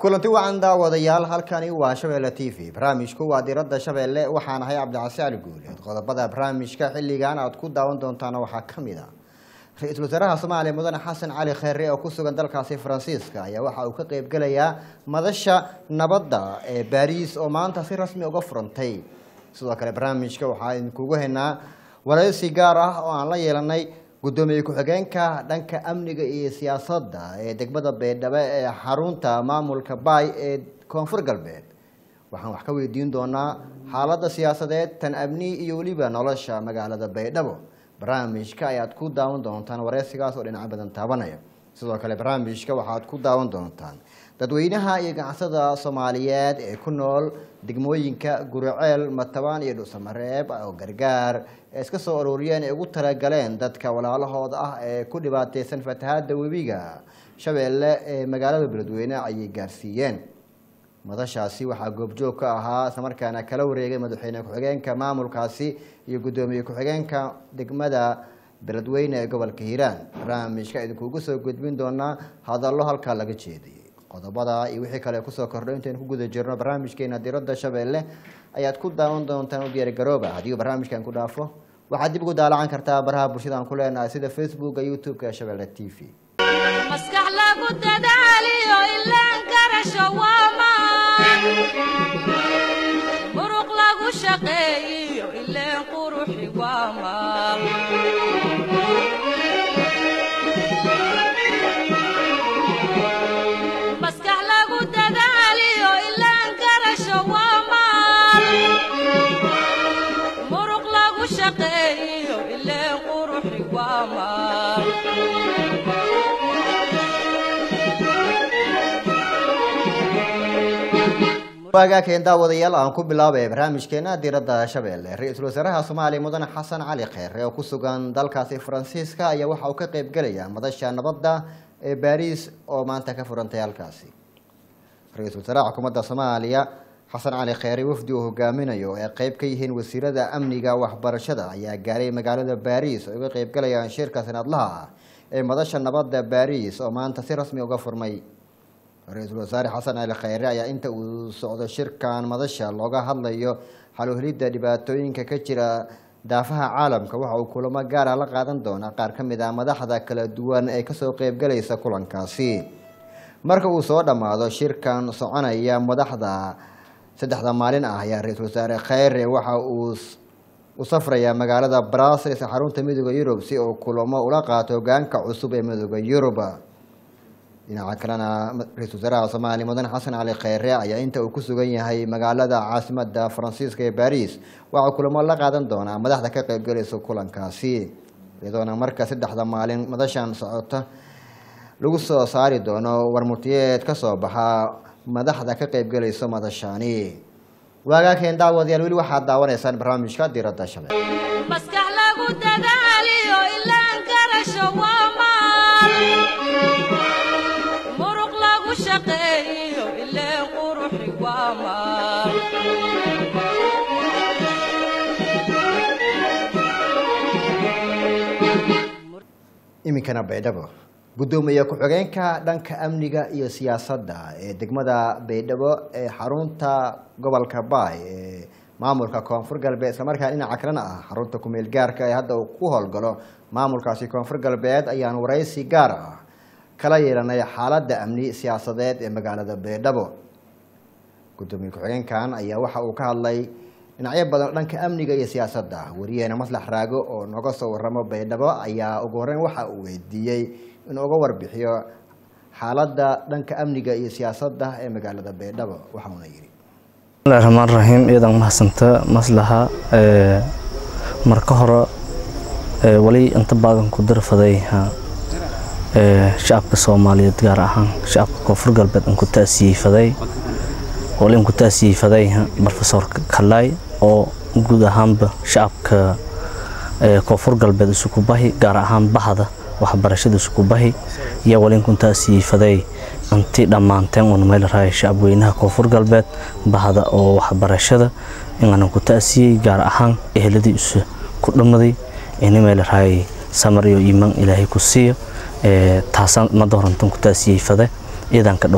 kulanti wacan daawadayaal halkani waa shabeelle t v barnaamijku waa diradda shabeelle waxaan ahay cabdicasi cali guuleed qodobada barnaamijka xilligan aad ku daawan doontaan waxaa ka mid a ra-iisul wasaaraha soomaaliya mudane xasan cali kheyre oo ku sugan dalkaasi faransiiska ayaa waxa uu ka qeybgelayaa madasha nabadda ee baariis oo maanta si rasmi uga furantay sidoo kale barnaamijka waxaa idinkugu haynaa waraysi gaar ah oo aan la yeelanay gudoomiye ku-xigeenka dhanka amniga iyo siyaasadda ee degmada baydhabo ee xarunta maamulka baay ee koonfur galbeed waxaan wax ka weydiin doonaa xaaladda siyaasadeed tan amni iyo weliba nolosha magaalada baydhabo barnaamijka ayaad ku daawan doontaan wareysigaas oo dhinaco badan taabanaya sidoo kale barnaamijka waxaad ku daawan doontaan dadweynaha iyo ganacsada soomaaliyeed ee ku nool degmooyinka guriceel matabaan iyo dhuusamareeb oo gargaar ee iska soo arooriyeen ay ugu talagaleen dadka walaalahooda ah ee ku dhibaateysan fatahaada webiga shabeelle ee magaalada beledweyne ayay gaarsiiyeen madashaasi waxaa goobjoog ka ahaa islamarkaana kala wareegay madaxweyne ku-xigeenka maamulkaasi iyo guddoomiye ku-xigeenka degmada beledweyne ee gobolka hiiraan barnaamijka idinkuugu soo gudbin doonaa hadallo halkaa laga jeediyey qodobada iyo wixii kale kusoo kordho intaynu ku guda jirno barnaamijkeena diradda shabeelle ayaad ku daawan doontaan u diyaargarooba haddii barnaamijkan ku dhaafo waxaad dib ugu daalacan kartaa baraha bulshada aan ku leenahay sida facebooka youtube-ka shabeelle t v maskax lagu dadaaliyo ilaan garasho waamaan muruq lagu shaqeeyiyo ileen quruxi waamaan maskax lagu dadaaliyo ilaan garasho waamaan muruq lagu shaqeeyiyo ileen quruxi waamaan waagaakeen daawadayaal aan ku bilaabay barnaamijkeena diradda shabeelle ra-iisul wasaaraha soomaaliya mudane xasan cali kheyre oo ku sugan dalkaasi faransiiska ayaa waxa uu ka qeybgelayaa madasha nabadda ee baariis oo maanta ka furantay halkaasi ra-iisul wasaaraha xukuumadda soomaaliya xasan cali kheyre wafdi uu hogaaminayo ee qeyb ka yihiin wasiirada amniga waxbarashada ayaa gaaray magaalada baariis oo uga qeybgalayaan shirka sanadlaha ah ee madasha nabadda baariis oo maanta si rasmi uga furmay ra-iisul wasaare xasan cali kheyre ayaa inta uu socdo shirkan madasha looga hadlayo xaluhelidda dhibaatooyinka ka jira daafaha caalamka waxa uu kulamo gaara la qaadan doonaa qaar ka mid ah madaxda kala duwan ee kasoo qeybgalaysa kulankaasi marka uu soo dhammaado shirkan soconaya madaxda saddexda maalin ah ayaa ra-iisul wasaare kheyre waxa uu u safrayaa magaalada brasels xarunta midooda yurub si uu kulamo ula qaato hogaanka cusub ee midooda yurub dhinaca kalena ra-iisul wasaaraha soomaaliya mudane xasan cali kheyre ayaa inta uu ku sugan yahay magaalada caasimada faransiiska ee baris waxaa kulamo la qaadan doonaa madaxda ka qeybgalaysa kulankaasi iyadoona marka saddexda maalin madashan socota lagu soo saari doono warmurtiyeed ka soo baxa madaxda ka qeybgalaysa madashani waagaakeen daawadayaal weli waxaad daawanaysaan barnaamijka diradda shabeel maskax lagu dadaaliyo ilaan garasho waamaan muruq lagu shaqeeyiyo ileen quruxi waamaan iminkana baydhabo guddoomiye ku-xigeenka dhanka amniga iyo siyaasadda ee degmada baydhabo ee xarunta gobolka baay ee maamulka koonfur galbeed islamarkaa dhinaca kalena ah xarunta kumeel gaarka ee hadda uu ku howlgalo maamulkaasi koonfur galbeed ayaan waraysi gaar ah kala yeelanay xaaladda amni siyaasadeed ee magaalada baydhabo guddoomiye ku-xigeenkan ayaa waxa uu ka hadlay dhinacyo badan dhanka amniga iyo siyaasadda wariyeena maslax raago oo nooga soo waramo baydhabo ayaa ugu horreyn waxa uu weydiiyey inuu uga warbixiyo xaaladda dhanka amniga iyo siyaasadda ee magaalada baydhabo waxauna yidhi bismillahi raxmaan raxiim iyadan mahadsanta maslaxa ee marka hore ee wali inta baagan ku darfaday ee shacabka soomaaliyeed gaar ahaan shacabka koonfur galbeed in ku taasiyifaday wali in ku taasiyifaday professor kalay oo guud ahaanba shacabka ee koonfur galbeed isugu bahi gaar ahaan bahda waxbarashada isugu bahi iyo wali in ku taasiyifaday intii dhammaanteen uuna meel raaya shacabweynaha koonfur galbeed bahda oo waxbarashada inaanan ku taasiyey gaar ahaan eheladii isu ku dhammaday ini meel raayay samar iyo iimaan ilaahay ku siiyo taasaan mada horantan ku taasiyey fade ciidanka dhow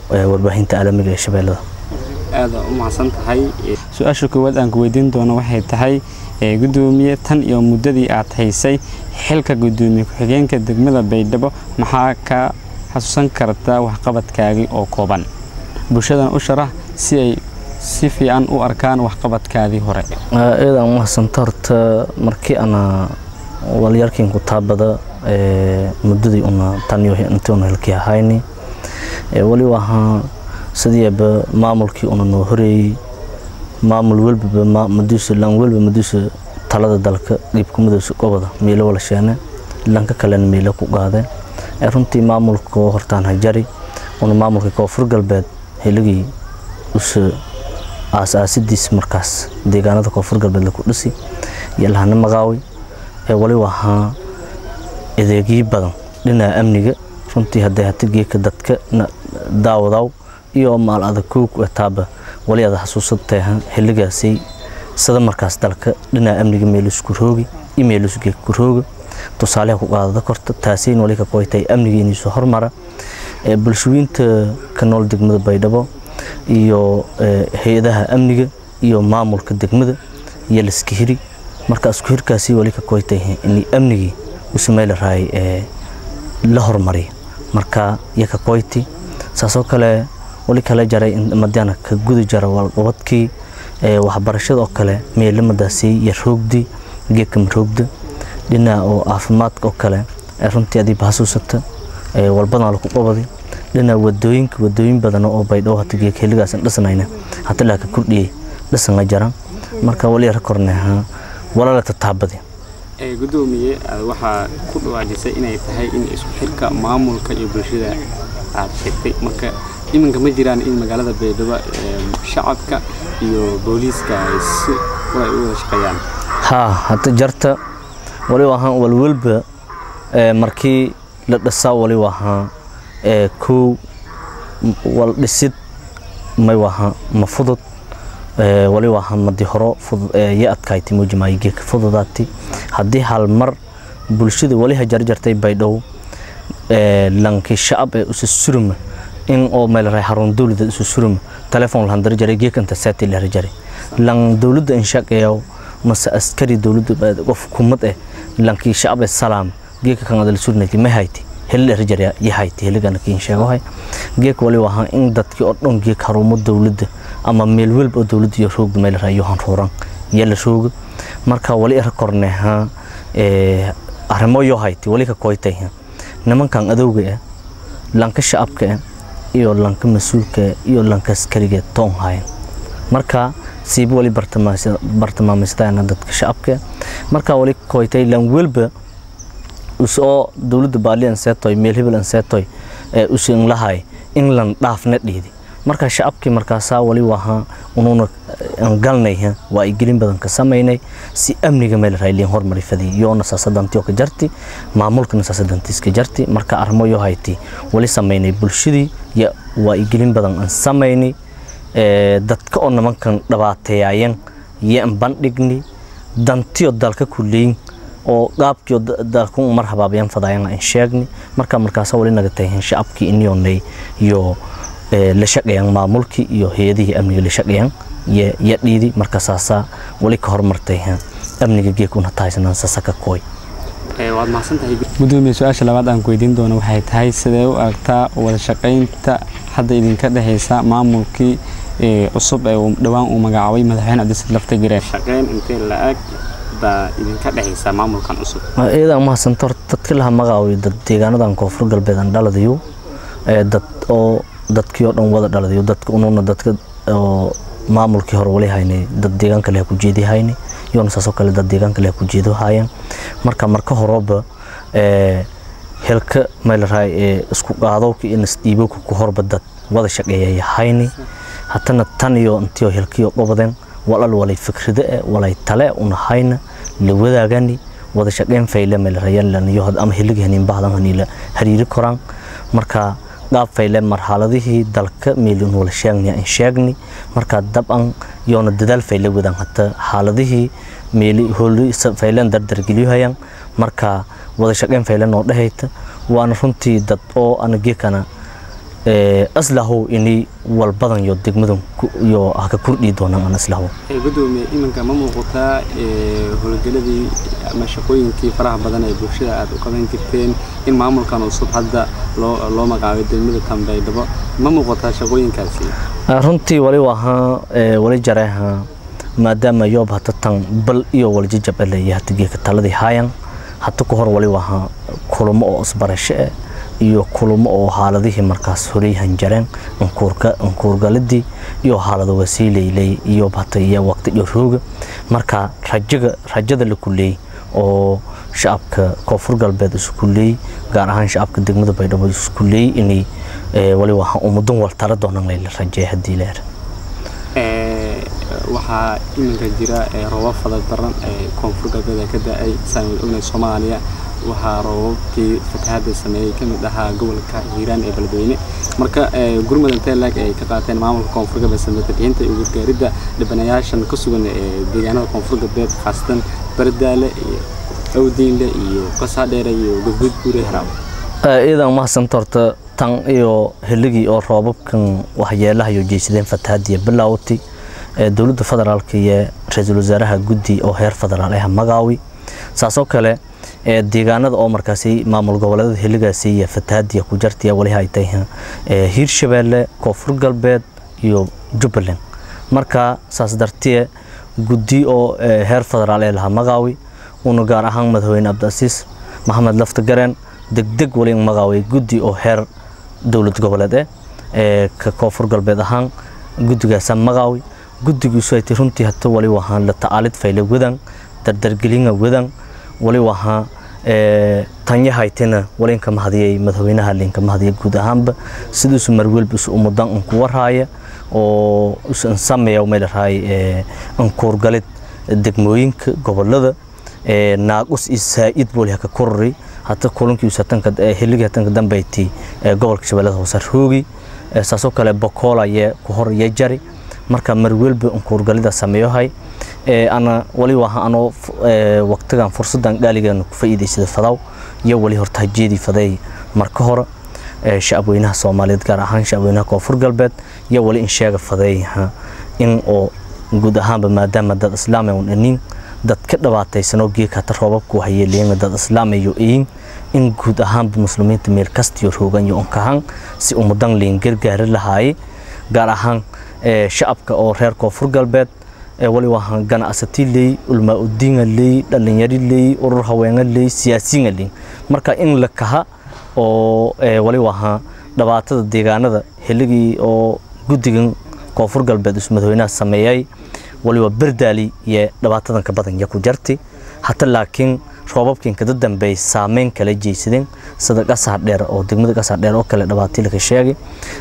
ee warbaahinta caalamiga ee shabeellada aada u mahadsan tahay su-aasha koowaad aan ku weydiin doono waxay tahay ee, gudoomiye tan iyo muddadii aad haysay xilka gudoomiye ku-xigeenka degmada baydhabo maxaa ka xasuusan kartaa waxqabadkaagii oo kooban bulshadana u sharax si ay si fiican u arkaan waxqabadkaadii hore iyadan mahadsanto horta markii ana walyarkiin ku taabada ee, muddadii una taniyo intii una helkii ahayni ee, wali wahaa sidiiba maamulkii una noo horeeyey maamul welbaba ma- maduusa lan welba maduusa talada dalka dhiibkumadoosa gobada meelo wala sheene lanka kalena meelo ku qaadeen ee runtii maamulka hortaan hajari una maamulka koonfur galbeed heligii usa aasaasidiis markaas deegaanada koonfur galbeed laku dhisi iyo lahana magaawi ee wali wahaa adeegyo badan dhinaca amniga runtii hadday hata geeka dadka na- daawadaw iyo maal adag koog taaba wali ada xasuusataha xilligaasay sida markaas dalka dhinaca amniga meelusku roogi iyo meelusku geeka ku rooga tusaaleha ku qaadada korta taasayna wali ka qoytay amniga inuu hormara ee bulshooyinta ka nool degmada baydhabo iyo ee, hay-adaha amniga iyo maamulka degmada iyo liska hiri marka isku hirkaasi wali ka qoytay in amnigii u sameyla raay ee la hormariya marka iyo ka qoyti saasoo kale wali kala jaray in madiana ka guda jara walqabadkii ee waxbarashada oo kale meelamadaasi iyo roogdi geedka roogda dhinaca oo caafimaadka oo kale ee runtii adiiba xasuusata ee walbadan lagu qabadi dhinaca wadooyinka wadooyin badan oo baydhabo hata geedka xilligaasan dhisnayna hata laa ka kordhiyey dhisanga jaran marka wali yara korneha walala tataabadi ee gudoomiye aad waxaa ku dhawaajisay inay tahay in isku xirka maamulka iyo bulshada aad sheegtay marka iminka ma jiraan in magaalada baydhabo ee, shacabka iyo booliiska ay si ay u wada shaqeeyaan haa hata jarta wali wahaan walwalba ee, markii la dhisaa wali wahaa ee, kow m- wal dhisid may wahaa ma fudud ee, wali wahaa madi horo fudud ee, ya adkayti mujimaayi geeka fududaati haddii hal mar bulshada wali ha jarjartay baydhabo ee, lankii shacab ee usa suruma in oo meel ray harun dawladda usa suruma telefoon lahan dar jaray geekanta saati la jaray lan dawladda in shaqeeyo mase askari dawladda ba- qof kumad eh lankii shacab ee salaam geeka kan adal surnati ma hayti hel la jaray ya hayti heligana kiin sheego hay geek wali wahan in dadkii oo dhan geek harumo dawladda ama meel walba oo dawladda iyo roog meel ray yohan ruuran yala rooga marka wali ar korneha ee arrimo yo hayti wali ka koytay nimankan adowga ah lanka shacabka ah iyo lanka mas-uulka ah iyo lanka askariga toon hayan marka siiba wali bartilmaamaystaan dadka shacabka ah marka wali koytay lan welba usoo dowladda baali an seetoy meel hebel an seetoy ee usin lahay in lan dhaafna dhiidi marka shacabkii markaasaa wali wahaa unuuna aan galnay waa ay gelin badan ka samaynay si amniga meel raayliin hormari fadii yoona saasadantiyo ka jarti maamulkana saasadantiiska jarti marka arrimo yoo hayti wali samaynay bulshadii ya waa ay gelin badan aan samaynay ee dadka oo nimankan dhibaateeyayeen yaan bandhigni dantiyo dalka kuleyn oo qaabkiyo dalku mar habaabayan fadaayan aan sheegni marka markaas wali naga tahay shacabkii iniyonay iyo la shaqeeyaan maamulkii iyo hay-adihii amniga la shaqeeyaan ya dhiidi marka saasaa wali ka hormartay amniga geekuna tahaysanaan sasaka kooy waad mahadsantahay gudoomiye su-aasha labaad aan ku weydiin doono waxay tahay sidee u aragtaa wada shaqaynta hadda idinka dhexeysa maamulkii cusub ee uu dhowaan uu magacaabay madaxweyne cabdisaid lafta jireen shaqeyn intee la-ag baa idinka dhexeysa maamulkan cusub iyada mahadsanto horta dadka laha magacaawiyo dad deegaanadan koonfur galbeed aan dhaladayo dad oo dadkii oo dhan wada dhaladayo dadka ununa dadka oo maamulkii hore wali haynay dad deegaanka leh ku jeedi haynay iyona saasoo kale dad deegaanka leh ku jeedo haayeen marka marka horeba helka meelaraay ee isku qaadowka iyo nasdhiibowka ku horba dad wada shaqeeyaya hayni hatana tan iyo intiyo helkiyo qobadeen walal walay fikrida eh walay tale una hayna la wadaagani wada shaqeyn fayle meelaraayaniyo ama heligahanin bahdan hanila hariiri koraan marka qaab fayle marxaladihii dalka meelin wala sheegni aan sheegni marka dabcan yoona dadaal fayle wadan hata xaaladihii meeli hooli faylen dardar geliyahayaan marka wada shaqeyn fayle noo dhehayta waana runtii dad oo ana geekana aslahow ini walbadan iyo degmadan iyo haka kordhii doonaan aan aslahow gudoomiye iminka ma muuqataa howlgeladii ama shaqooyinkii faraha badan ee bulshada aad u qaban jirteen in maamulkan cusub hadda loo loo magacaabay degmada tambaydhabo ma muuqataa shaqooyinkaasi runtii wali wahaa wali jareeha maadaama yoob hata tan bal iyo waljajab eleeya hata geeka taladii haayan hata ku hor wali wahaa kulamo oo isbarasho eh iyo kulamo oo haaladihii markaas horeyhan jareen ankuurgaladii iyo haalado wasiileyley iyo hata iyo waqti iyo rooga marka rajaga rajada la kuleey oo shacabka koonfur galbeed isku leey gaar ahaan shacabka degmada baydhabo isku leey inay wali waxa umudan wal tala doonan layla rajeey haddii leer waxaa iminka jira roobab fada daran ee koonfur galbeed ka da-ay saan ognay soomaaliya waxaa roobabkii fatahaada sameeyey ka mid ahaa gobolka hiiraan ee beledweyne marka gurmud intee laag ay ka qaateen maamulka koonfur galbeed samatabixiinta iyo gargaaridda dhibanayaashan ka sugan ee deegaanada koonfur galbeed khaasatan bardaale iyo awdiinle iyo qasaadheere iyo gudgud guure haraab iidan mahadsanto horta tan iyo heligii oo roobabkan waxyeelaha iyo jeysadeen fatahaadiya bilaawti dowladda federaalka iyo ra-iisul wasaaraha guddi oo heer federaal ah magaawi saasoo kale deegaanada oo markaasi maamul goboleedada heligaasi iyo fatahaadiya ku jartiya waliha ay tahay hiirshabeelle koonfur galbeed iyo jubbaland marka saas dartiye guddi oo heer federaal ee lahaa magaawi una gaar ahaan madaxweyne cabdiasiis maxamed lafta gareen degdeg wali magaaway guddi oo heer dowlad goboleed eh ka koonfur galbeed ahaan guddigaasa magaawi guddigiisu ay tay runtii hata wali wahaan la tacaalid fayle wadan dardargelinga wadan wali wahaa tanyahaytina walinka mahadiyay madaxweynaha linka mahadiya guud ahaanba sidiisu marwelba isu umudan unku waraaya oo isu sameeya meelarahay ankuurgalid degmooyinka gobolada naaqus iyo saa'id booli haka korori hata kulankiisu hatanka hiligi hatanka dambeyti gobolka shabeellada hoose roogi saasoo kale bokool ayee ku hor iyo jari marka marwelba unkuurgalida sameeyohay ana wali waha anoo waqtigan fursadan gaaligeena ku faa'iidaysada fadaw iyo wali horta hajeedii faday marka hore shacabweynaha soomaaliyeed gaar ahaan shacabweynaha koonfur galbeed iyo wali in sheega faday in oo guud ahaanba maadaama dad islaamay un inin dad ka dhawaataysanoo geeka hata roobabku waxyeeleeyeen dad islaamayo iin in guud ahaanba muslimiinta meel kastiyo roogan iyo unkahan si umudan liin gargaari lahaaye gaar ahaan shacabka oo reer koonfur galbeed wali wahaan ganacsati leey ulmaa udiinga leey dhalinyari leey urur haweenga leey siyaasiyiinga leey marka in la kaha oo wali wahaa dhibaatada deegaanada xilligii oo guddigan koonfur galbeed isu madaxweynaha sameeyay waliba berdaali iyo dhibaatadan ka badan ya ku jarti hata laakiin roobabkiin kada dambeey saameyn kala jeysadeen sida qasaar dheer oo degmada qasaar dheer oo kale dhibaatii laga sheegay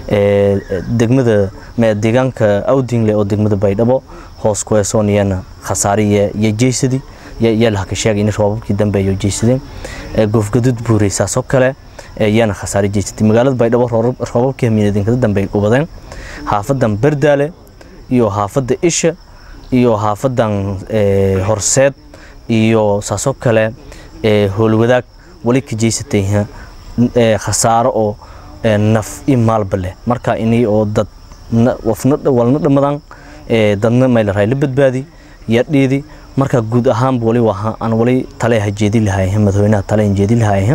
degmada deegaanka awdingle oo degmada baydhabo hoos ku eesooniyana khasaariye iyo jeysadi yalaha ka sheegay in roobabkii dambeeyo jeysadeen goofgadud buurey saasoo kale yana khasaari jeysatay magaalada baydhabo roobabkii hamiinadeen kada dambeey ubadeen xaafadan berdaale iyo xaafadda isha iyo xaafadan horseed iyo saasoo kale howlwadaag wali ka jeysatay khasaaro oo naf i maalba leh marka inii oo dad walna dhamadan dadna maylaray la badbaadi yadhiidi marka guud ahaanba wali waha aan wali tale hajeedi lahay madaxweynaha tale jeedi lahay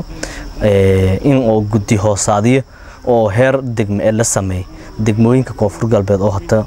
in oo guddi hoosaadiya oo heer degme ee la sameey degmooyinka koonfur galbeed oo hata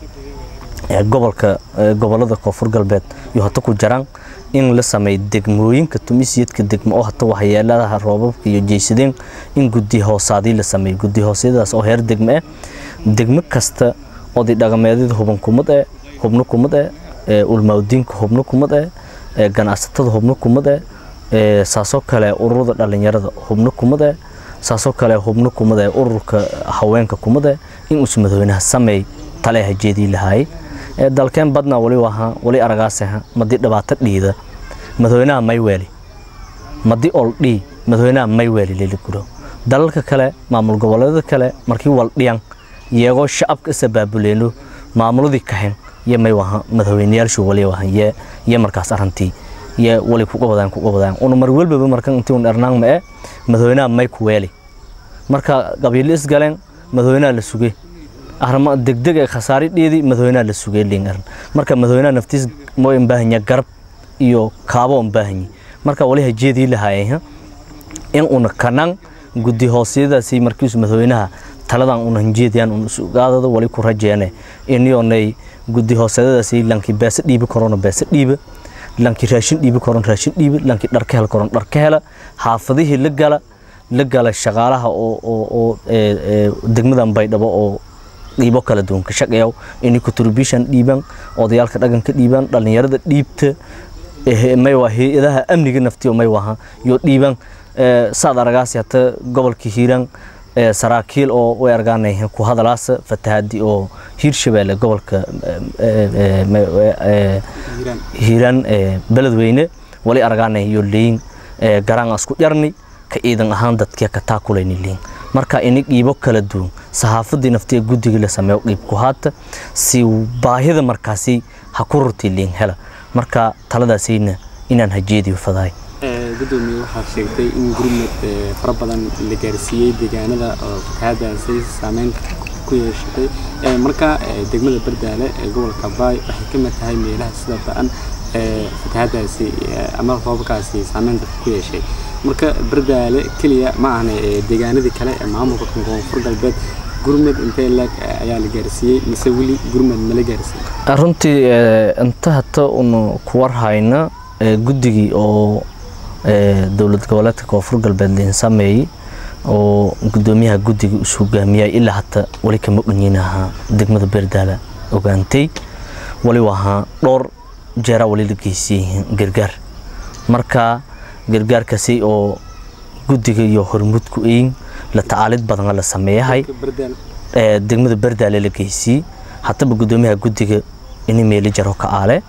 gobolka gobolada koonfur galbeed iyo hata ku jaraan in la sameey degmooyinka tumisiyadka degmo oo hata waxyeeladaha roobabka iyo jeysadeen in guddi hoosaadii la sameey guddi hoosyadaas oo heer degme eh degmo kasta oday dhaqameedyada huban kumad eh hubno kumad eh ulmaawdiinka hubno kumad eh ganacsatada hubno kumad eh saasoo kale ururada dhalinyarada hubno kumad eh saasoo kale hubno kumad eh ururka haweenka kumad eh in uusu madaxweynaha sameey tale hajeedii lahaayay dalkeen badna wali wahaa wali aragaasaha madii dhibaato dhiida madaxweynaha mayweeli madi ol dhii madaxweynaha mayweeli leli guro dalalka kale maamul goboleedada kale markii wal dhiyan iyagoo shacabka isa baabuleeno maamuladii kahen iyo may waha madaxweynayaashu wali wahan ye iyo markaas arrintii iyo wali kuga wadaan kuga wadaan una mar walbaba markan intii un ernaan ma e madaxweynaha may ku weeli marka qabiilo isgaleen madaxweynaha la sugay arrimo degdeg ee khasaare dheedi madaxweynaha la sugay liin arin marka madaxweynaha naftiis mooy baahanya garab iyo kaabo on baahanyi marka wali hajeedii lahaayeen in una kanang guddi hoosiyadaasi markiisu madaxweynaha taladan una hanjeediyaan una sugaadada wali ku rajeene inionay guddi hoosyadadaasi lanki beesa dhiibi korona beesa dhiiba lanki raashin dhiibi koron raashin dhiiba lanki dharka hel koron dharka hela xaafadihii la gala la gala shaqaalaha oo oo oo degmadan baydhabo oo dhiibo kala duwan ka shaqeeyo inay contribution dhiiban odayaalka dhaqanka dhiiban dhalinyarada dhiibta may waa hay-adaha amniga naftiyo may waha iyo dhiiban saad aragaasi hata gobolka hiiraan saraakiil oo way argaanayeen ku hadalaasa fatahaadi oo hiirshabeelle gobolka hiiraan beledweyne wali argaanay iyo leyin garaan asku jarni ka ciidan ahaan dadkii ka taakulayni leyin marka ini dhiibo kala duwan saxaafadii naftiga guddiga la sameeyo dhiib ku haata si baahida markaasi ha ku rurtay leyin hela marka taladaasayna inaan hajeediyo fadahay gudoomiye waxaad sheegtay in gurmad fara badan la gaarsiiyey deegaanada oo fatahaadaasi saameyn ku yeeshatay marka degmada bardaale ee gobolka baay waxay ka mid tahay meelaha sida ba-an fatahaadaasi ama roobabkaasi saameynta ku yeeshay marka bardaale keliya ma ahna deegaanadii kale ee maamulka koonfur galbeed gurmad intee leeg ayaa la gaarsiiyey mise weli gurmad mala gaarsiiyey runtii inta hata una ku warhayna guddigii oo dowlad goboleedka koonfur galbeed liin sameeyey oo gudoomiyaha guddiga is hogaamiyay ilaa hata wali kama dhanyinaha degmada beerdaala ogaantay wali wahaa dhowr jeera wali la geysiyey gargaar marka gargaarkaasi oo guddiga iyo hormudku eyin la tacaalid badan la sameeyahay degmada beerdaale la geysiyey hataba gudoomiyaha guddiga ini meeli jaro ka aale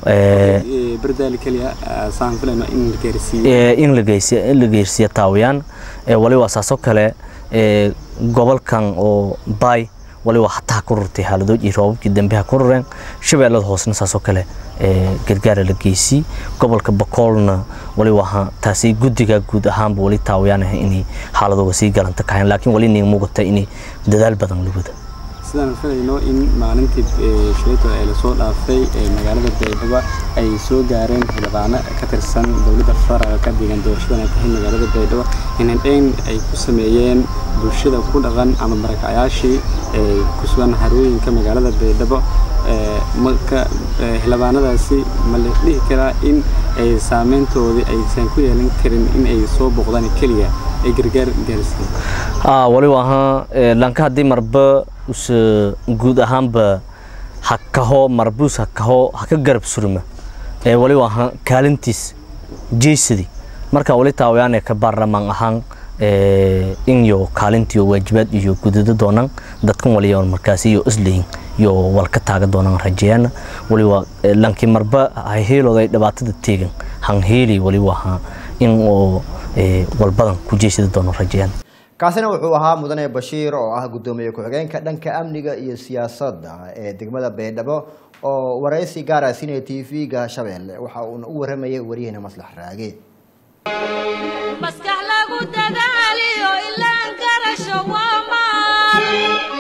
in la geersiiya taawiyaan wali waa saasoo kale gobolkan oo baay wali waa hataa ku rurtay haaladood iyo roobabkii dambeha ku rureen shabeellada hoosna saasoo kale gargaara la geysii gobolka bakoolna wali waa taasi guddiga guud ahaanba wali taawiyaan ah inay xaaladooga sii galanta kahayn laakiin wali nin muuqata inay dadaal badan la wada sidaan filayno in maalintii shayto ee lasoo dhaafay magaalada baydhabo ay soo gaareen xildhibaano ka tirsan dowladda federaalka deegaan doorashadan ay tahay magaalada baydhabo inandhayn ay ku sameeyeen bulshada ku dhaqan ama marakacayaashii ku sugan harooyinka magaalada baydhabo marka xildhibaanadaasi ma la dhihi karaa in ay saameyntoodii aysan ku yeelan karin in ay soo boqdaan keliya ay gargaar gaarsiin wali ahaa lanka haddii marba us guud ahaanba hakaho marbuus hakaho haka garab surma ee wali ahaa kaalintiis jeysadi marka wali taawayaane ka baarlamaan ahaan in yo kaalintiyo waajibaad iyo gudado doonaan dadkan waliya markaasi iyo isleyin iyo walka taaga doonaan rajeeyana waliba lanki marba heelooda ay dhibaatada teegan hanheeli waliba ahaa in oo walbadan ku jeysada doono rajeeyana kaasina wuxuu ahaa mudane bashiir oo ah guddoomiye ku-xigeenka dhanka amniga iyo siyaasadda ee degmada baydhabo oo waraysi gaara sinay t v-ga shabeelle waxa uuna u waramayay wariyahena maslax raage maskax lagu dadaaliyo ilaan garasho waa maal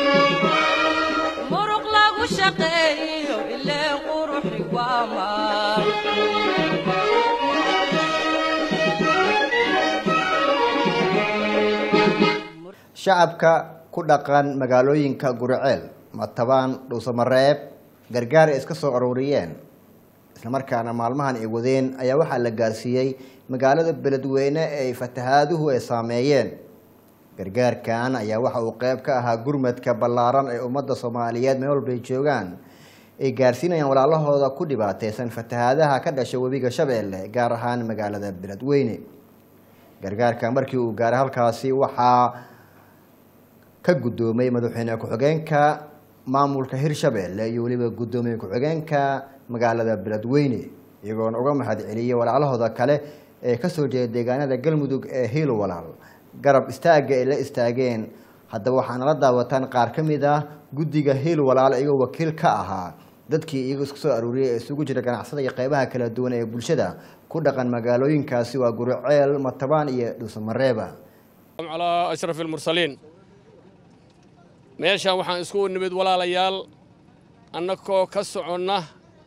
muruq lagu shaqeeyo ileen quruxi waa maal shacabka ku dhaqan magaalooyinka guriceel matabaan dhuusamareeb gargaar ay iska soo arooriyeen islamarkaana maalmahan ay wadeen ayaa waxaa la gaarsiiyey magaalada beledweyne ee fatahaaduhu ay saameeyeen gargaarkan ayaa waxa uu qeyb ka ahaa gurmadka ballaaran ee ummadda soomaaliyeed meel walbay joogaan ay gaarsiinayaan walaalahooda ku dhibaateysan fatahaadaha ka dhasha webiga shabeelle gaar ahaan magaalada beledweyne gargaarka markii uu gaaray halkaasi waxaa ka guddoomay madaxweyne ku-xigeenka maamulka hirshabeelle iyo weliba guddoomiye ku-xigeenka magaalada beledweyne iyagoona uga mahad celiyey walaalahooda kale ee kasoo jeeda deegaanada galmudug ee hiil walaal garab istaagga ay la istaageen haddaba waxaana la daawataan qaar ka mid ah guddiga hiil walaal iyagoo wakiil ka ahaa dadkii iyago isku soo aruuriyay ee isugu jira ganacsada iyo qeybaha kala duwan ee bulshada ku dhaqan magaalooyinkaasi waa guriceel matabaan iyo dhuusamareeba على أشرف المرسلين meeshaan waxaan isku nimid walaalayaal annagoo ka soconna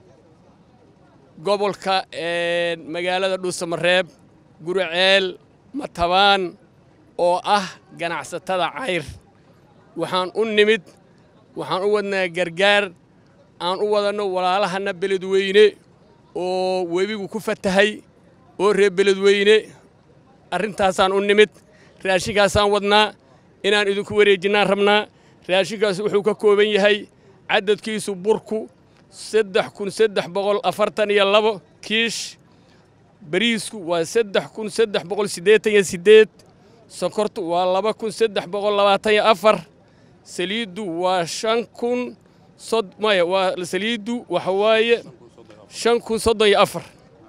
gobolka magaalada dhuusamareeb guriceel matabaan oo ah ganacsatada cayr waxaan u nimid waxaan u wadnaa gargaar aan u wadanno walaalahanna beledweyne oo webigu ku fatahay oo reer beledweyne arrintaasaan u nimid raashinkaasaan wadnaa inaan idinku wareejinnaan rabnaa raashinkaas wuxuu ka kooban yahay caddadkiisu burku saddex kun saddex boqol afartan iyo labo kiish bariisku waa saddex kun saddex boqol siddeetan iyo siddeed sonkortu waa laba kun saddex boqol labaatan iyo afar saliiddu waa shan kun sod maya waa saliiddu waxa waaye shan kun soddon iyo afar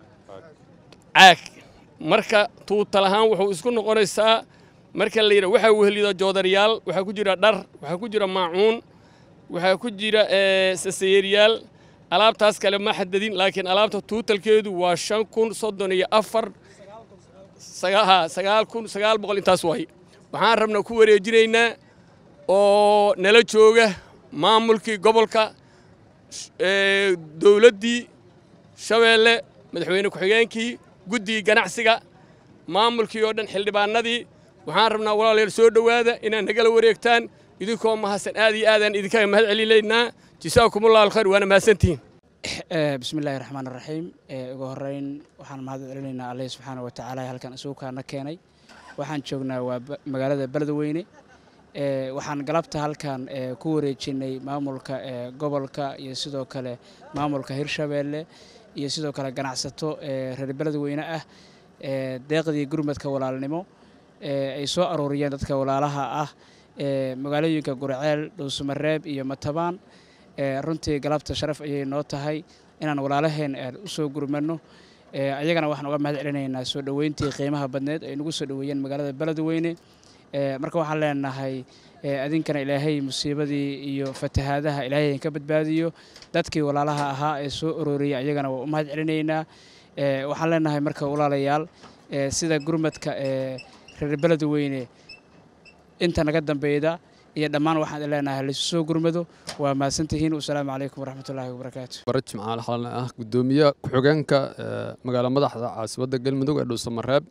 caag marka tuutal ahaan wuxuu isku noqonaysaa marka la yidha waxaa wehelido joodariyaal waxaa ku jira dhar waxaa ku jira maacuun waxaa ku jira sasayeeryaal alaabtaas kale ma xadadin laakiin alaabta tuutalkeedu waa shan kun soddon iyo afar sagaal kun sagaal boqol intaas waaye waxaan rabnaa ku wareejinaynaa oo nala jooga maamulkii gobolka dowladdii shabeelle madaxweyne ku-xigeenkii guddigii ganacsiga maamulkii oo dhan xildhibaanadii waxaan rabnaa walaalayaal soo dhowaada inaad nagala wareegtaan idinkoo mahadsan aad iyo aadaan idinkaga mahad celinaynaa jasaakumullahu alkhayr waana mahadsantihiin bismi illaahi raxmaan raxiim ugu horeyn waxaan mahad celinaynaa alle subxaana wa tacaala halkan isugu kaana keenay waxaan joognaa waa magaalada beledweyne waxaan galabta halkan ku wareejinay maamulka gobolka iyo sidoo kale maamulka hirshabeelle iyo sidoo kale ganacsato reer beledweyne ah deeqdii gurmadka walaalnimo ay soo aruuriyeen dadka walaalaha ah magaalooyinka gurceel dhuusamareeb iyo matabaan runtii galabta sharaf ayay noo tahay inaan walaalaheen u soo gurmano ayagana waxaan uga mahad celinaynaa soo dhoweyntii qiimaha badneed ay nagu soo dhoweeyeen magaalada beledweyne marka waxaan leenahay adinkana ilaahay musiibadii iyo fatahaadaha ilaahay ka badbaadiyo dadkii walaalaha ahaa ee soo arooriyay ayagana waa u mahad celinaynaa waxaan leenahay marka walaalayaal sida gurmadka reer beledweyne inta naga dambeyda iyo dhammaan waxaan leenahay laysu soo gurmado waa mahadsantihiin wasalaamu calaykum waraxmatullaahi wabarakaatu baraj macaal xalan ah gudoomiye ku-xigeenka magaala madaxda caasimadda galmudug ee dhuusamareeb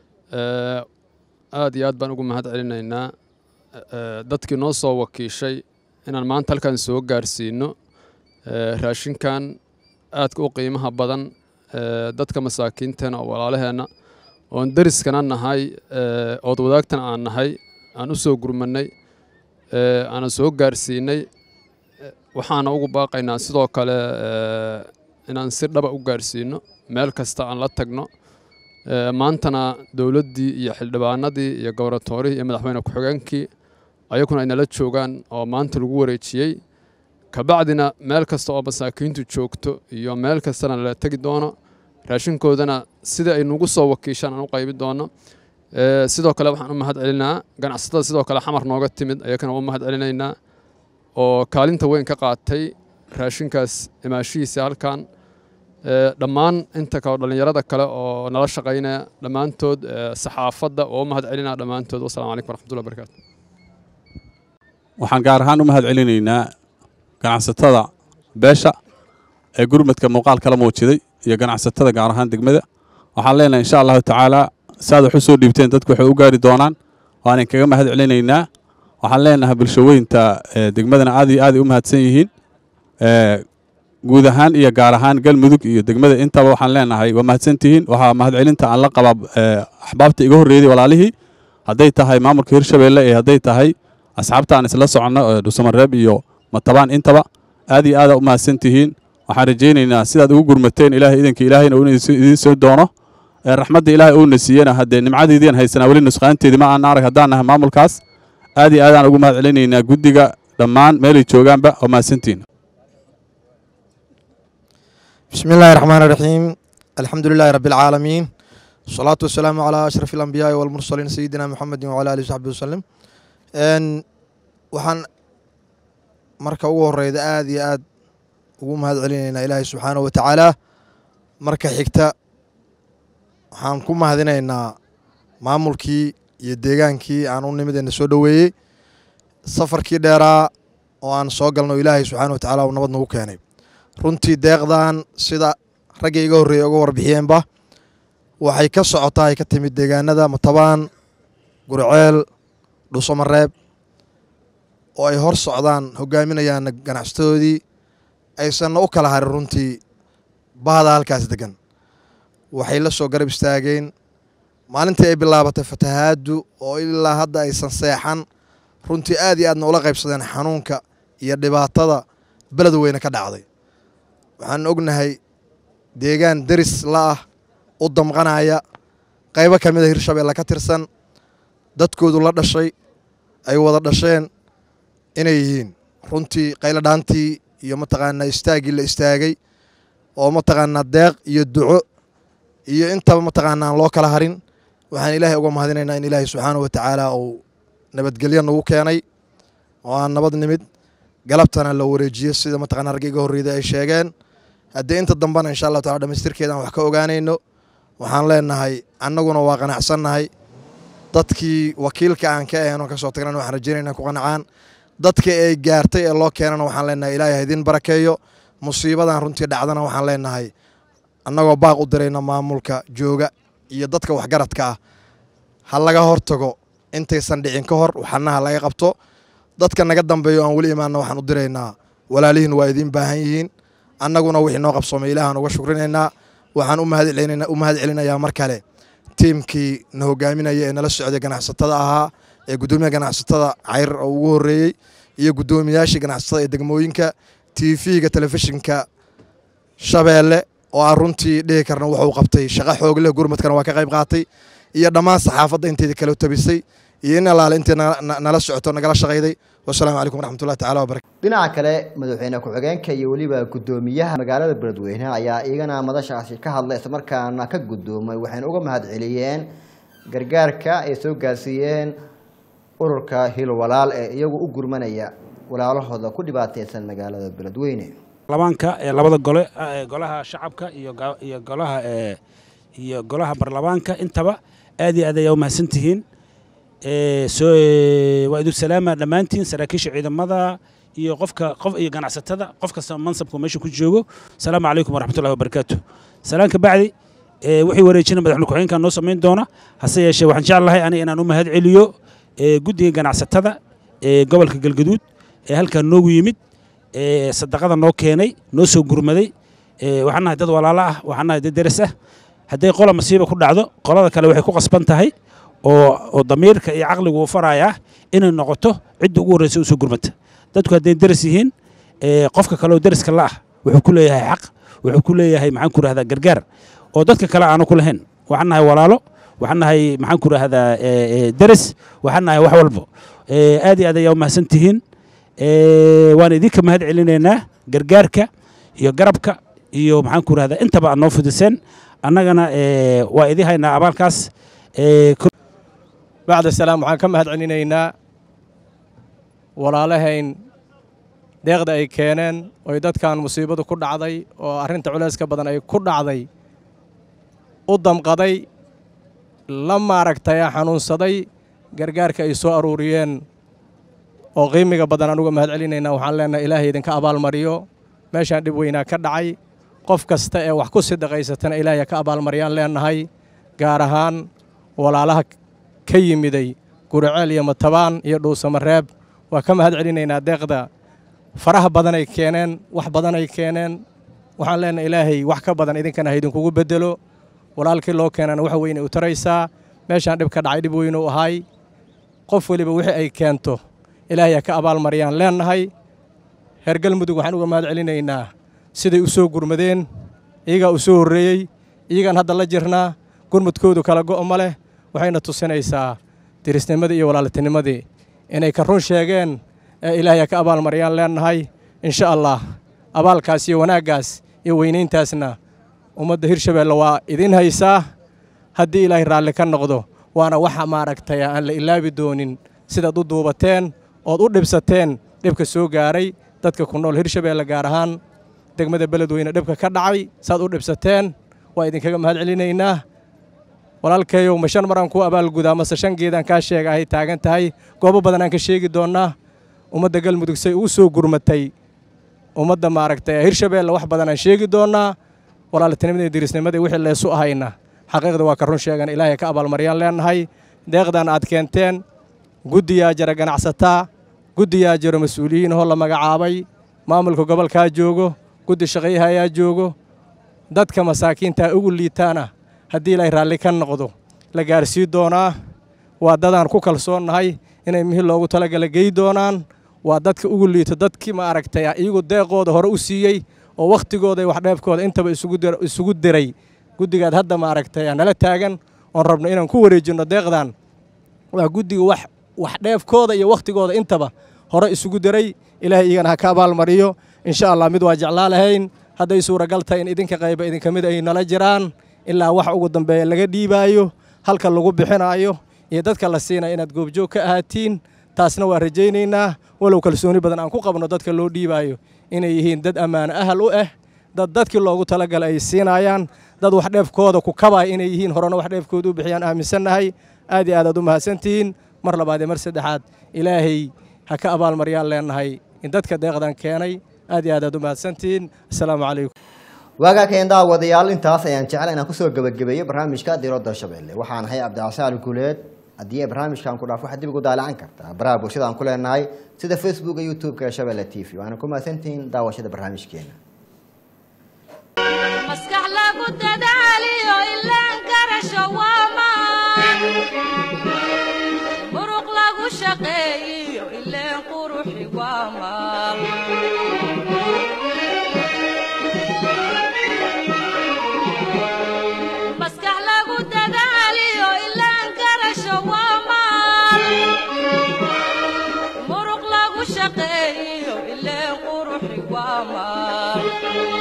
aad iyo aad baan ugu mahad celinaynaa dadkii noo soo wakiishay inaan maanta halkan soo gaarsiino raashinkan aadka u qiimaha badan dadka masaakiinteena oo walaalaheenna oon deriskana nahay ood wadaagtana aan nahay aan u soo gurmannay aanan soo gaarsiinay waxaana ugu baaqaynaa sidoo kale inaan si dhaba u gaarsiino meel kasta aan la tagno maantana dowladdii iyo xildhibaanadii iyo goboratoorihii iyo madaxweyne ku-xigeenkii ayaguna ay nala joogaan oo maanta lagu wareejiyey kabacdina meel kasta oo masaakiintu joogto iyo meel kastana la tegi doono raashinkoodana sida ay nagu soo wakiishaan aan u qaybi doono sidoo kale waxaan u mahad celinaa ganacsatada sidoo kale xamar nooga timid ayakana u mahad celinaynaa oo kaalinta weyn ka qaatay raashinkaas imaashihiisa halkan dhammaan inta kale dhallinyarada kale oo nala shaqaynaya dhammaantood saxaafadda oo u mahad celinaa dhammaantood wassalamu calaykum waraxmatullahi wabarakaatu waxaan gaar ahaan u mahad celinaynaa ganacsatada beesha ee gurmadka muuqaal kala muujiday iyo ganacsatada gaar ahaan degmada waxaan leenahay insha allahu tacaala saad wax u soo dhiibteen dadku waxay u gaari doonaan waan kaga mahad celinaynaa waxaan leenahay bulshaweynta degmadana aad iyo aad ay u mahadsan yihiin guud ahaan iyo gaar ahaan galmudug iyo degmada intaba waxaan leenahay waa mahadsantihiin waxaa mahad celinta aan la qabaa axbaabta iga horreeyday walaalihii hadday tahay maamulka hirshabeelle ee hadday tahay asxaabta aan isla soconno dhuusamareeb iyo matabaan intaba aad iyo aada u mahadsantihiin waxaan rajaynaynaa sidaad ugu gurmateen ilaahay idanka ilaahayna uu idiin soo doono raxmadda ilaahay uuna siiyena haddee nimcadiidian haysanaa weli nusqaanteedii ma aan arag haddaan nahay maamulkaas aad iyo aadaan ugu mahad celinaynaa guddiga dhammaan meelay joogaanba oo mahadsantihiin بسم الله الرحمن الرحيم الحمد لله رب العالمين والصلاة والسلام على أشرف الأنبياء والمرسلين سيدنا محمد وعلى آله وصحبه وسلم n waxaan marka ugu horeyda aad iyo aad ugu mahad celinaynaa ilaahay subxaanahu wa tacaala marka xigta waxaan ku mahadinaynaa maamulkii iyo deegaankii aan u nimidayna soo dhoweeyey safarkii dheeraa oo aan soo galno ilaahay subxaana wa tacaala uu nabad nagu keenay runtii deeqdan sida raggii iga horreeyey uga warbixiyeenba waxay ka socotaa ay ka timid deegaanada matabaan gurceel dhuusamareeb oo ay hor socdaan hogaaminayaan ganacsatadoodii aysanna u kala harin runtii bahda halkaas degan waxay la soo garab istaageen maalintii ay bilaabatay fatahaaddu oo ilaa hadda aysan seexan runtii aad iyo aadna ula qaybsadeen xanuunka iyo dhibaatada beled weyne ka dhacday waxaan ognahay deegaan deris la ah u damqanaya qaybo ka mid a hirshabeelle ka tirsan dadkoodu la dhashay ay wada dhasheen inay yihiin runtii qayladhaantii iyo mataqaanaa istaaggii la istaagay oo mataqaanaa deeq iyo duco iyo intaba mataqaanaa aan loo kala harin waxaan ilaahay uga mahadinaynaa in ilaahay subxaana wa tacaala uu nabadgelyo nagu keenay oo aan nabad nimid galabtana la wareejiyo sida mataqana ragga iga horreyda ay sheegeen haddii inta dambena insha allahu tacala dhamaystirkeedaan wax ka ogaanayno waxaan leenahay annaguna waa qanacsannahay dadkii wakiilka aan ka ahayn oo kasoo tagnana waxaan rajaynayna ku qanacaan dadka ay gaartay ee loo keenana waxaan leenahay ilaahay ha idin barakeeyo musiibadan runtii dhacdana waxaan leenahay annagoo baaq u dirayna maamulka jooga iyo dadka waxgaradka ah ha laga hortago intaysan dhicin ka hor waxana ha laga qabto dadka naga dambeeyo aan weli imaanna waxaan u diraynaa walaalihiin waa idiin baahan yihiin annaguna wixii noo qabsoomay ilaahaan uga shukrinaynaa waxaan u mahad celinayaa mar kale tiimkii na hogaaminaya ee nala socday ganacsatada ahaa ee guddoomiyaha ganacsatada cayr oo ugu horreeyey iyo guddoomiyaashii ganacsatada ee degmooyinka tv-ga telefishinka shabeelle oo aan runtii dhihi karna wuxuu qabtay shaqo xoog leh gurmadkana waa ka qayb qaatay iyo dhammaan saxaafadda inteeda kala tabisay iyo in alaale intii nala socoto nagala shaqayday wasalaamu calaykum waraxmatullahi tacala wabarakatu dhinaca kale madaxweyne ku-xigeenka iyo weliba guddoomiyaha magaalada beledweyne ayaa iyagana madashaasi ka hadlay islamarkaana ka guddoomay waxayna uga mahad celiyeen gargaarka ay soo gaarsiiyeen ururka hil walaal ee iyagu u gurmanaya walaalahooda ku dhibaateysan magaalada beledweyne baarlamaanka ee labada gole ee golaha shacabka iyo iyo golaha ee iyo golaha baarlamaanka intaba aad iyo aad ayaa u mahadsantihiin soo waa idin salaama dhammaantiin saraakiisha ciidamada iyo qofka qof iyo ganacsatada qof kasta mansabku meesha ku joogo asalaamu calaykum waraxmatullahi wabarakaatu salaan ka bacdi wixii wareejina madaxweyne ku-xigeenka noo samayn doona hase yeeshee waxaan jeclahay aniga inaan u mahad celiyo guddiga ganacsatada ee gobolka galgaduud ee halkan noogu yimid sadaqada noo keenay noo soo gurmaday waxaan nahay dad walaalo ah waxaan nahay dad deris ah hadday qola masiiba ku dhacdo qolada kale waxay ku qasban tahay oo oo damiirka iyo caqligu uu farayaa inay noqoto cidda ugu horreysa usoo gurmata dadku hadday deris yihiin qofka kale oo deriska la ah wuxuu ku leeyahay xaq wuxuu ku leeyahay maxaan ku rahdaa gargaar oo dadka kale aanu ku lahayn waxaan nahay walaalo waxaan nahay maxaan ku rahdaa deris waxaan nahay wax walbo aad iyo aad ayaa u mahadsan tihiin waan idinka mahad celinaynaa gargaarka iyo garabka iyo maxaan ku rahdaa intaba aad noo fudiseen annagana waa idin haynaa abaalkaas bacda salaam waxaan ka mahad celinaynaa walaalahayn deeqda ay keeneen oy dadkan musiibadu ku dhacday oo arrinta culayska badan ay ku dhacday u damqaday la maaragtay xanuunsaday gargaarka ay soo aruuriyeen oo qiimiga badan aan uga mahad celinaynaa waxaan leenahay ilaahay idinka abaalmariyo meeshaan dhib weynaa ka dhacay qof kasta ee wax ku sidaqaysatana ilaahay ka abaalmariyaan leenahay gaar ahaan walaalaha ka yimiday guriceel iyo matabaan iyo dhuusamareeb waa ka mahad celinaynaa deeqda faraha badanay keeneen wax badanay keeneen waxaan leenahay ilaahay wax ka badan idinkana ha idinkugu beddelo walaalkii loo keenana wax weyne u taraysaa meeshaan dhib ka dhacay dhib weynu ahay qof weliba wixii ay keento ilaahay ha ka abaalmariyaan leenahay reer galmudug waxaan uga mahad celinaynaa siday u soo gurmadeen iyagaa u soo horreeyey iyagaan hadda la jirnaa gurmudkoodu kala go'o ma leh waxayna tusinaysaa dirisnimadii iyo walaaltinimadii inay ka run sheegeen ee ilaahay ha ka abaalmariyaan leenahay insha allah abaalkaas iyo wanaaggaas iyo weynayntaasna ummadda hirshabeelle waa idiin haysaa haddii ilaahay raalli ka noqdo waana waxa maaragtay aan la ilaabi doonin sidaad u duubateen ood u dhibsateen dhibka soo gaaray dadka ku nool hirshabeelle gaar ahaan degmada beledweyne dhibka ka dhacay saad u dhibsateen waa idinkaga mahad celinaynaa walaalkayow ma shan maraan kuu abaalgudaa mase shan geedaan kaa sheega ahay taagan tahay goobo badan aan ka sheegi doonnaa ummadda galmudug say ugu soo gurmatay ummadda maaragtay hirshabeelle wax badan aan sheegi doonnaa walaaltinimada dirisnimadii wixii leesu ahayna xaqiiqda waa ka run sheegan ilaahay ka abaalmaryaan leenahay deeqdan aad keenteen guddiyaa jira ganacsataa guddiyaa jiro mas-uuliyiin hoo la magacaabay maamulka gobolkaa joogo guddi shaqayaha ayaa joogo dadka masaakiintaa ugu liitaana haddii ilaahay raalli ka noqdo la gaarsii doonaa waa dadaan ku kalsoonnahay inay mihil loogu talagala gey doonaan waa dadka ugu liito dadkii ma aragtay iyagu deeqooda hore u siiyey oo wakhtigooda iyo waxdheefkooda intaba isugu diray guddigaad hadda ma aragtay nala taagan oon rabno inaan ku wareejinno deeqdan waa guddiga wax waxdheefkooda iyo wakhtigooda intaba hore isugu diray ilaahay iyagana ha ka abaalmariyo insha allah mid waa jeclaa lahayn hadday suuragal tahay in idinka qayba idinka mid ay nala jiraan ilaa wax ugu dambeeya laga dhiibaayo halka lagu bixinaayo iyo dadka la siinaya inaad goobjoog ka ahaatiin taasna waa rajaynaynaa walow kalsooni badan aan ku qabno dadka loo dhiibaayo inay yihiin dad ammaano ahal u ah dad dadkii loogu talagalay ay siinayaan dad waxdheefkooda ku kabaya inay yihiin horena waxdheefkooda u bixiyaan aaminsannahay aad iyo aad aad u mahadsantihiin mar labaad iyo mar saddexaad ilaahay ha ka abaalmaryaan leenahay in dadka deeqdan keenay aad iyo aad aad u mahadsantihiin assalaamu calaykum waagaa keen daawadayaal intaas ayaan jecel inaan kusoo gebagabeeyo barnaamijka diiradda shabeelle waxaan ahay cabdicasaal guuleed haddii ay barnaamijkan ku dhaaf waxaad dib ugu daalacan kartaa baraha bulshada aan ku leenahay sida facebooka youtube-ka ee shabeelle t v waana ku mahadsantihiin daawashada barnaamijkeena maskax lagu dadaaliyo ilaan garasho waa maan muruq lagu shaqeeyiyo ileen quruxi waa maal maskax lagu dadaaliyo ilaan garasho waa maal muruq lagu shaqeeyiyo ileen quruxi waa maal